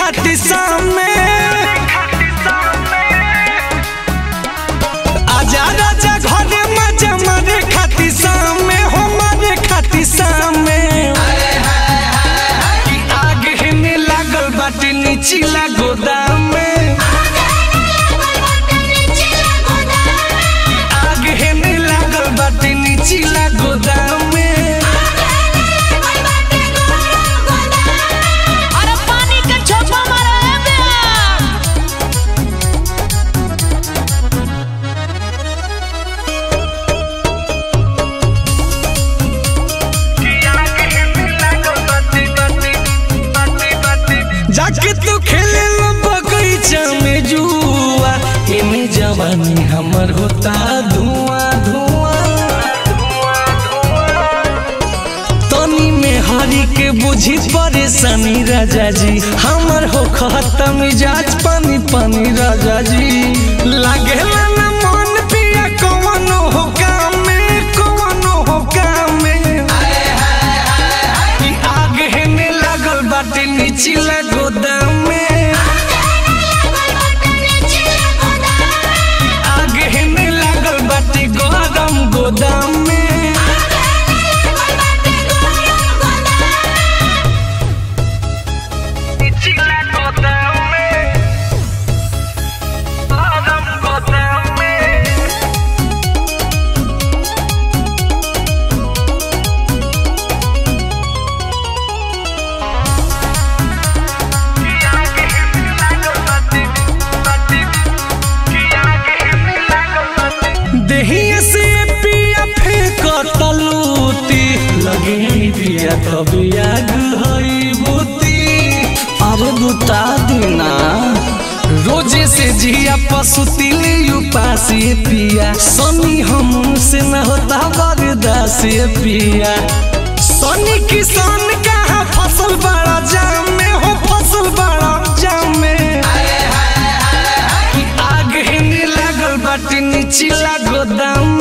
खाती सामे आजा राजा घरे मजा मारे खाती सामे हो मारे खाती सामे कि आग हिने लागल बाटे नीचिला गोदाम में आग हेने लागल बाटे नीचिला गोदाम में अरे पानी के छोपा मारे है बे जाके तू खेले लो बगीचा में जुआ एमे जवानी हमर होता धुआं धुआं तनी में हरी के बुझी परेशानी राजा जी हमर हो खत्म मिजाज पानी पानी राजा जी लागेला ना मन पिया कवनो हो काम में कवनो हो काम में कि आग हेने लागल बाटे नीचिला गोदाम में आग हेने लागल बाटे गरम गोदाम में नीचिला गोदाम में गरम गोदाम में देहिया से पिया फेंक तलूती लगे पिया तभी आग हई बुती अरे बुता देना रोजे से जिया पसुती ले उपासी पिया सनी हम से न होता बरदास पिया सनी किसान कहाँ फसल बड़ा जाम में हो फसल बड़ा जाम में कि आग हिने लागल बाटे नीचिला गोदाम